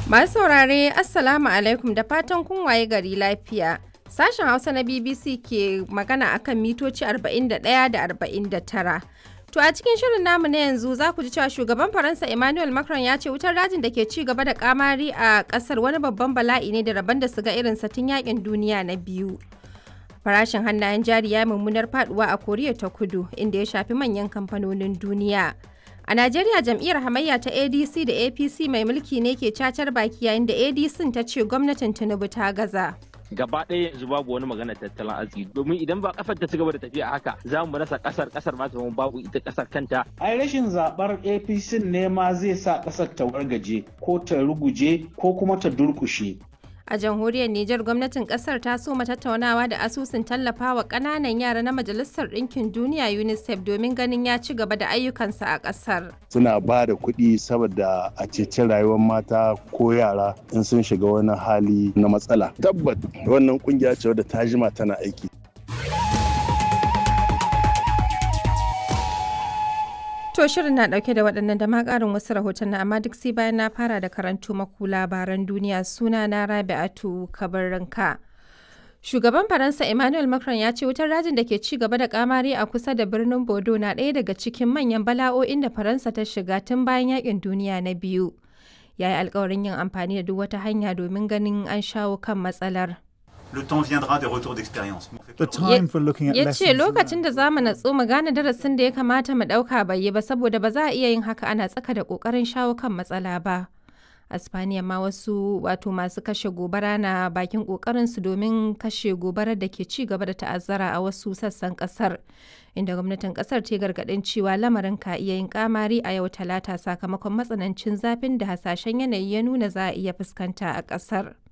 Masu saurare Assalamu alaikum da fatan kun waye gari lafiya. Sashen Hausa na BBC ke magana akan mitoci 41 da 49. To a cikin shirin namu na yanzu za ku ji cewa shugaban Faransa Emmanuel Macron ya ce wutar dajin da ke ci gaba da kamari a kasar wani babban bala'i ne da rabon da su ga irin tun yakin duniya na biyu. Farashin hannayen jari ya mummunar faduwa a Koriya ta Kudu inda ya shafi manyan kamfanonin duniya. A Najeriya jam'iyyar hamayya ta ADC da APC mai mulki ne ke cacar baki yayin da ADC ta ce gwamnatin Tinubu ta gaza. gaba ɗaya yanzu babu wani magana tattalin arziki domin idan ba kasar ta ci gaba da tafiya haka za mu rasa kasar kasar ma ta babu ita kasar kanta ai rashin zabar apc ne ma zai sa kasar ta wargaje ko ta ruguje ko kuma ta durkushe A jamhuriyar Nijar gwamnatin kasar ta soma tattaunawa da asusun tallafawa ƙananan yara na Majalisar Ɗinkin Duniya UNICEF domin ganin ya ci gaba da ayyukansa a ƙasar. Suna ba da kuɗi saboda a ceci rayuwar mata ko yara in sun shiga wani hali na matsala. Tabbat wannan kungiya ce wadda ta jima tana aiki. To shirin na dauke da waɗannan da ma ƙarin wasu rahoton amma duk sai bayan na fara da karantu maku labaran duniya suna na Rabi'atu Kabarranka. Shugaban Faransa Emmanuel Macron ya ce wutar rajin da ke ci gaba da kamari a kusa da birnin Bodo na ɗaya daga cikin manyan bala'o'in da Faransa ta shiga tun bayan yakin duniya na biyu. Ya yi alkawarin yin amfani da duk wata hanya domin ganin an shawo kan matsalar. Le temps viendra des retours d'expérience. The time for looking at ya lessons ce lokacin learned. da za mu natsu mu gane darasin da ya kamata mu ɗauka bai yi ba saboda ba za a iya yin haka ana tsaka da ƙoƙarin shawo kan matsala ba. a Spaniya ma wasu wato masu kashe gobara na bakin ƙoƙarinsu domin kashe gobarar da ke ci gaba da ta'azzara a wasu sassan ƙasar inda gwamnatin ƙasar ta gargaɗin cewa lamarin ka iya yin kamari a yau talata sakamakon matsanancin zafin da hasashen yanayi ya nuna za a iya fuskanta a ƙasar.